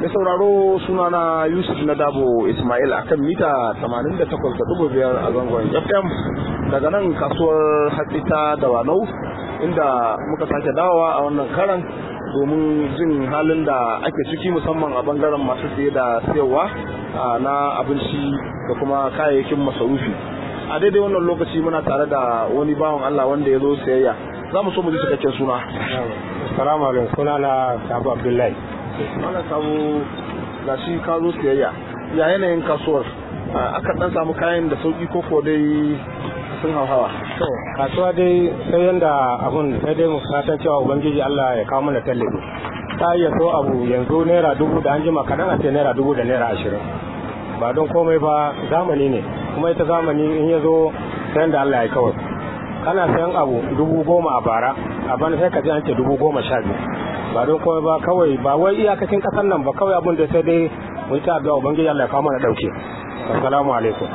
Mai sauraro sunana Yusuf na Dabo Ismail akan mita 88.5 a zangon FM daga nan kasuwar hatsi ta Dawanau inda muka sake dawowa a wannan karan domin jin halin da ake ciki musamman a bangaren masu siye da siyarwa na abinci da kuma kayayyakin masarufi. A daidai wannan lokaci muna tare da wani bawan Allah wanda ya zo siyayya. Za mu so mu ji cikakken suna. Salamu alaikum suna na Sabu Abdullahi. Mana samu ga shi ka zo siyayya. Ya yanayin kasuwar? Aka dan samu kayan da sauki ko ko dai sun hauhawa. To, kasuwa dai sai yanda abun sai dai mu fatan cewa Ubangiji Allah ya kawo mana tallafi. Ta iya so abu yanzu naira dubu da an jima kaɗan a ce naira dubu da naira ashirin. Ba don komai ba zamani ne, kuma ita zamani in ya zo sai da Allah ya kawai. Kana sayan abu dubu goma a bara, a bana sai ka ji an ce dubu goma sha biyu. Ba don komai ba kawai ba wai iyakacin ƙasar nan ba kawai abun da sai dai mu ta addu'a Ubangiji Allah ya kawo mana ɗauke. Assalamu alaikum.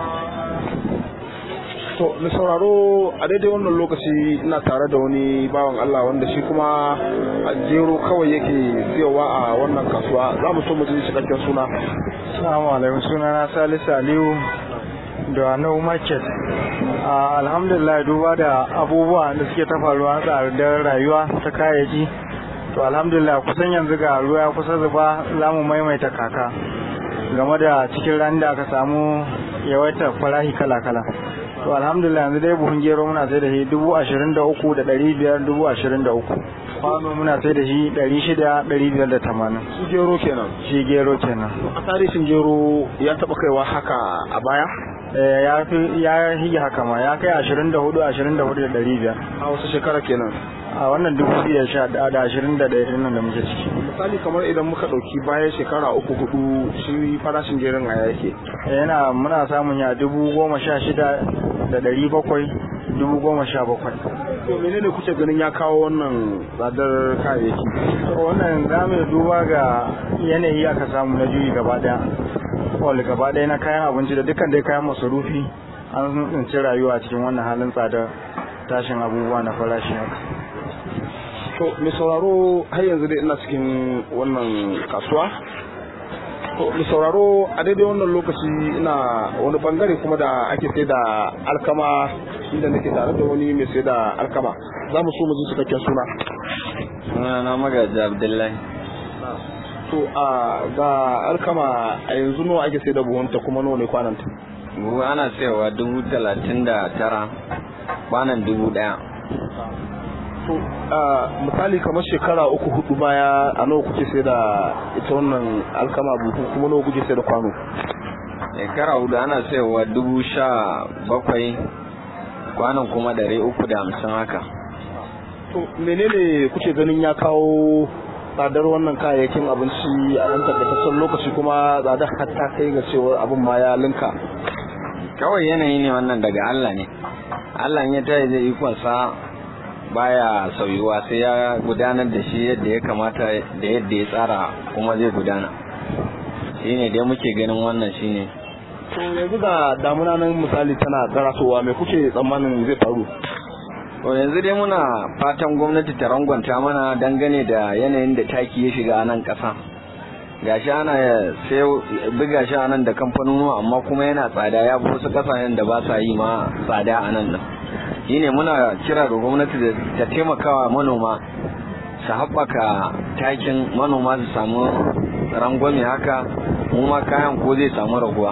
To, mai sauraro a daidai wannan lokaci ina tare da wani bawan Allah wanda shi kuma a jero kawai yake siyowa a wannan kasuwa za mu so mu ji cikakken suna. Assalamu alaikum suna na Salisu Aliyu da No Market. Alhamdulillah duba da abubuwa da suke ta faruwa tsadar rayuwa ta kayayyaki. To alhamdulillah kusan yanzu ga ruwa ya kusa zuba za mu maimaita kaka game da cikin ran da aka samu yawaitar farahi kala-kala. to alhamdulillah yanzu dai buhun gero muna sai da shi dubu ashirin da uku da ɗari biyar dubu ashirin da uku kwano muna sai da shi ɗari shida ɗari biyar da tamanin Shi gero kenan. shi gero kenan A tarihin gero ya taɓa kaiwa haka a baya? Eh, ya fi ya hige haka ma ya kai ashirin da hudu ashirin da hudu da ɗari biyar A wasu shekara kenan. a wannan dubu biyu da sha da ashirin da ɗaya ɗin nan da muke ciki Misali kamar idan muka ɗauki bayan shekara uku hudu shi farashin geron a yake. Eh, yana muna samun ya dubu goma sha shida da ɗari bakwai dubu goma sha bakwai To menene kuke ganin ya kawo wannan tsadar kayayyaki? To wannan za mu duba ga yanayi aka samu na juyi gaba daya wal gaba daya na kayan abinci da dukkan dai kayan masarufi an tsinci rayuwa cikin wannan halin tsadar tashin abubuwa na farashi haka To mai sauraro har yanzu dai ina cikin wannan kasuwa. To mai sauraro a daidai wannan lokaci ina wani bangare kuma da ake sai da alkama inda nake tare da wani mai sai da alkama. Za mu so mu ji cikakken suna. Sunana magaji Abdullahi. To a ga alkama a yanzu nawa ake sai da buhunta kuma nawa ne kwananta? Buhu ana sayawa dubu talatin da tara, kwanan dubu ɗaya. To a misali kamar shekara uku hudu baya a nawa kuke sai da ita wannan alkama buhu kuma nawa kuke sai da kwano? Shekara hudu ana sayawa dubu sha bakwai, kwanan kuma ɗari uku da hamsin haka. To menene kuke ganin ya kawo tsadar wannan kayayyakin abinci a ɗan tabbataccen lokaci kuma tsadar har ta kai ga cewar abin ma ya linka. Kawai yanayi ne wannan daga Allah ne. Allah in ya tayi zai ikonsa baya sauyuwa sai ya gudanar da shi yadda ya kamata da yadda ya tsara kuma zai gudana. Shine dai muke ganin wannan shine. To yanzu da damuna nan misali tana karasowa me kuke tsammanin zai faru? To yanzu dai muna fatan gwamnati ta rangwanta mana dangane da yanayin da taki ya shiga a nan ƙasa. Gashi ana sai buga shi a nan da kamfanonuwa amma kuma yana tsada ya fi wasu ƙasashen da ba sa yi ma tsada a nan nan. Shi ne muna kira ga gwamnati da ta taimakawa manoma su haɓaka takin manoma su samu rangwame haka mu ma kayan ko zai samu raguwa.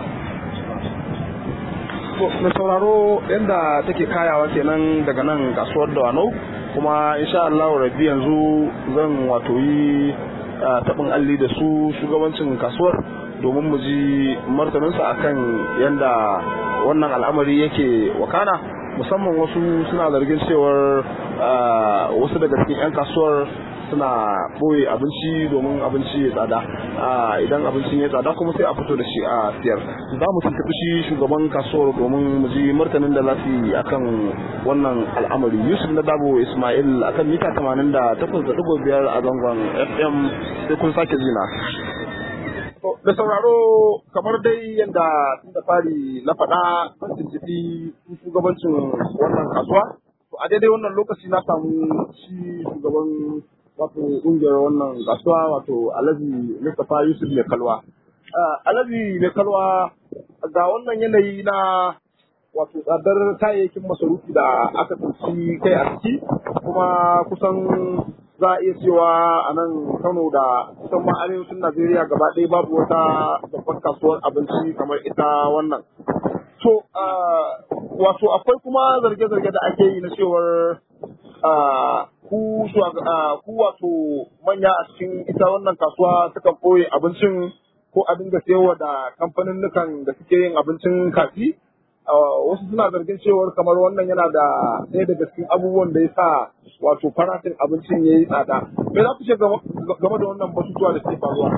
To mai sauraro yadda take kayawa kenan daga nan kasuwar Dawanau kuma insha Allah rabbi yanzu zan wato yi taɓin alli da su shugabancin kasuwar domin mu ji martaninsa akan yadda wannan al'amari yake wakana musamman wasu suna zargin cewar wasu daga cikin 'yan kasuwar suna ɓoye abinci domin abinci ya tsada idan abincin ya tsada kuma sai a fito da shi a siyar za mu tuntuɓi shi shugaban kasuwar domin mu ji martanin da za su yi akan wannan al'amari yusuf na dabo ismail akan mita 88.5 a zangon fm sai kun sake jina da sauraro kamar dai yadda tun da fari na faɗa an tuntuɓi shugabancin wannan kasuwa to a daidai wannan lokaci na samu shi shugaban wato ƙungiyar wannan kasuwa wato Alhaji Mustapha Yusuf mai kalwa. Alhaji mai kalwa ga wannan yanayi na wato tsadar kayayyakin masarufi da aka tsinci kai a ciki kuma kusan za a iya cewa a nan Kano da kusan ma arewacin Najeriya gaba ɗaya babu wata babbar kasuwar abinci kamar ita wannan. To, wato akwai kuma zarge-zarge da ake yi na cewar ku ku wato manya a cikin ita wannan kasuwa sukan ɓoye abincin ko a dinga sayarwa da kamfanin da suke yin abincin kafi wasu suna zargin cewar kamar wannan yana da ɗaya daga cikin abubuwan da ya sa wato farashin abincin ya yi tsada me za ku ce game da wannan batutuwa da ke faruwa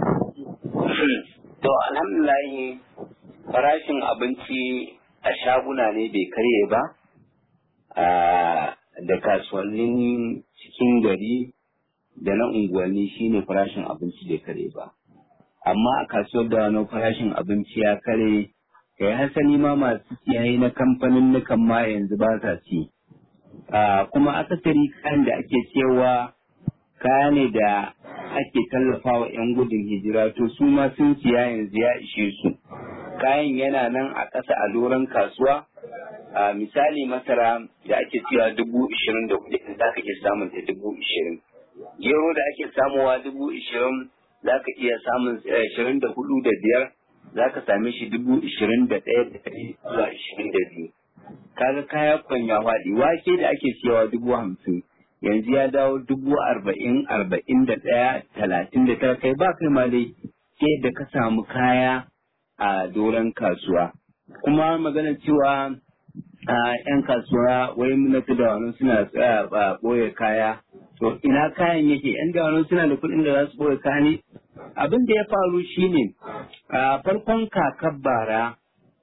to alhamdulillah farashin abinci a shaguna ne bai karye ba da kasuwannin cikin gari da na unguwanni shine farashin abinci bai kare ba amma a kasuwar da wani farashin abinci ya kare kai hasali ma masu siyayi na kamfanin nukan ma yanzu ba sa ci kuma akasari kayan da ake cewa kaya ne da ake tallafawa 'yan gudun hijira to su ma sun siya yanzu ya ishe su kayan yana nan a ƙasa a doron kasuwa a misali masara da ake cewa dubu ishirin da kuɗi za ka iya samun ta dubu ishirin gero da ake samuwa dubu ishirin za ka iya samun ishirin da hudu da biyar za ka same shi dubu ishirin da ɗaya da ɗari zuwa ishirin da biyu kaga kaya kwanya faɗi wake da ake siyawa dubu hamsin yanzu ya dawo dubu arba'in arba'in da ɗaya talatin da tara kai ba kai ma dai sai da ka samu kaya a doron kasuwa kuma magana cewa a yan kasuwa wai munatu da wani suna tsaya ba ɓoye kaya to ina kayan yake yan da wani suna da kuɗin da za su ɓoye kaya ne abin da ya faru shine a farkon kakar bara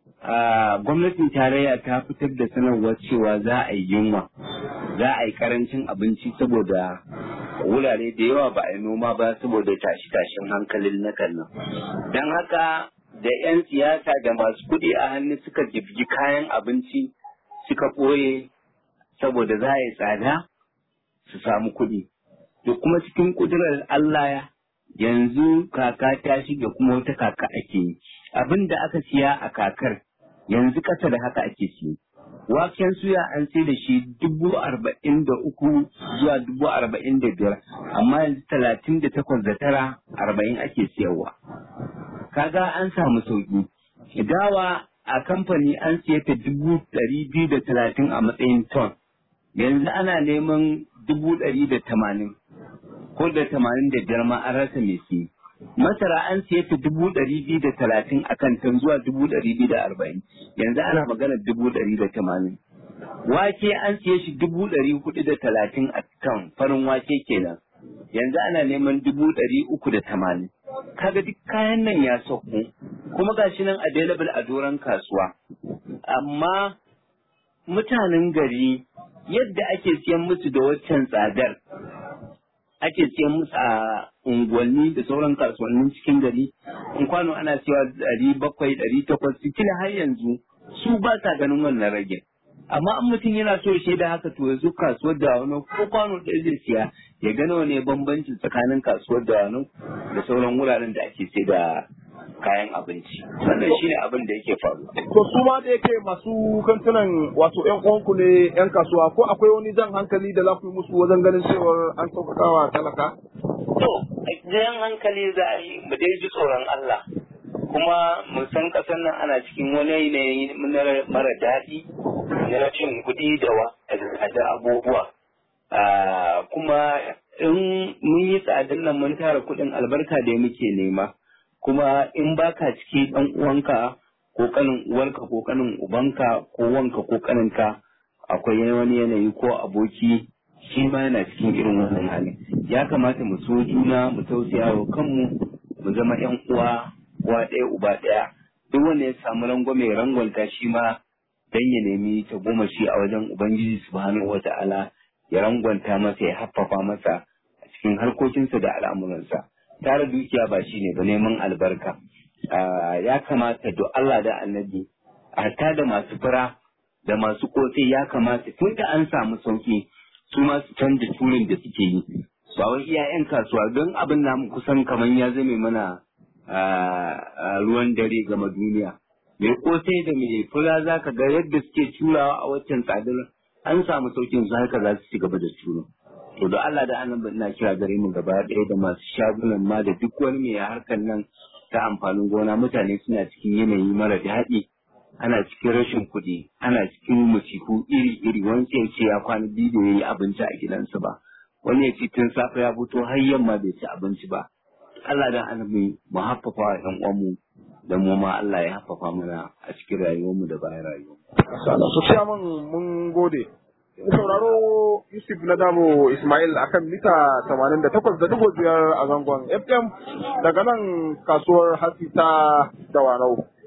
gwamnatin tarayya ta fitar da sanarwar cewa za a yi yunwa za a yi karancin abinci saboda wurare da yawa ba a yi noma ba saboda tashi-tashin hankalin na nan don haka da 'yan siyasa da masu kuɗi a hannu suka jibgi kayan abinci suka ɓoye saboda za a yi tsada su samu kuɗi to kuma cikin ƙudurar Allah yanzu kaka ta shiga kuma wata kaka ake yi abin da aka siya a kakar yanzu ƙasa da haka ake siya waken suya an sai da shi dubu arba'in da uku zuwa dubu arba'in da biyar amma yanzu talatin da takwas da tara arba'in ake siyarwa kaga an samu sauki dawa a kamfani an siya ta dubu ɗari biyu da talatin a matsayin ton yanzu ana neman dubu ɗari da tamanin ko da tamanin da biyar ma an rasa mai siye masara an siya ta dubu ɗari biyu da talatin a kan tan zuwa dubu ɗari biyu da arba'in yanzu ana magana dubu ɗari da tamanin wake an siya shi dubu ɗari hudu da talatin a kan farin wake kenan yanzu ana neman dubu ɗari uku da tamanin kaga duk kayan nan ya sauko kuma gashi nan available a doron kasuwa amma mutanen gari yadda ake siyan musu da waccan tsadar ake siyan musu a unguwanni da sauran kasuwannin cikin gari in kwano ana cewa ɗari bakwai ɗari takwas kila har yanzu su ba sa ganin wannan rage amma an mutum yana so ya shaida haka to yanzu kasuwar da wani ko kwano ɗaya zai siya ya gano wane bambanci tsakanin kasuwar da wani da sauran wuraren da ake sai da kayan abinci wannan shine abin da yake faru to su ma da yake masu kantunan wato yan uwanku ne yan kasuwa ko akwai wani jan hankali da za ku yi musu wajen ganin cewar an sauƙaƙawa talaka to jan hankali za a yi mu dai ji tsoron Allah kuma mu san ƙasar nan ana cikin wani yanayi mara daɗi na rashin kuɗi da da abubuwa kuma in mun yi tsadin nan mun tara kuɗin albarka da muke nema kuma in baka ciki ɗan uwanka ko kanin uwarka ko kanin ubanka ko wanka ko kaninka akwai wani yanayi ko aboki shi ma yana cikin irin wannan hali ya kamata mu so juna mu tausaya wa kanmu mu zama yan uwa uwa ɗaya uba ɗaya duk wanda ya samu rangwame rangwanta shi ma dan ya nemi ta goma shi a wajen ubangiji subhanahu wata'ala ya rangwanta masa ya haffafa masa a cikin harkokinsa da al'amuransa tara dukiya ba shi ne ba neman albarka ya kamata do Allah da annabi hatta da masu fura da masu kosai ya kamata tun da an samu sauki su ma su canza turin da suke yi ba wai iya 'yan kasuwa don abin namu kusan kamar ya zame mana ruwan dare gama duniya mai kosai da mai fura za ka ga yadda suke curawa a waccan tsadar an samu saukin su haka za su ci gaba da curo to da Allah da annabi ina kira gare mu gaba ɗaya da masu shagunan ma da duk wani mai harkar nan ta amfanin gona mutane suna cikin yanayi mara daɗi ana cikin rashin kuɗi ana cikin musiku iri-iri wani ya ce ya kwana biyu da ya yi abinci a gidansa ba wani ya ce tun safe ya fito har yamma bai ci abinci ba Allah da annabi mu haffafa wa ƴan uwanmu da mu ma Allah ya haffafa mana a cikin rayuwarmu da bayan rayuwarmu. su siya mun mun gode sauraro Yusuf na damo Ismail akan mita 88.5 a zangon FM daga nan kasuwar Hasita da Wanau.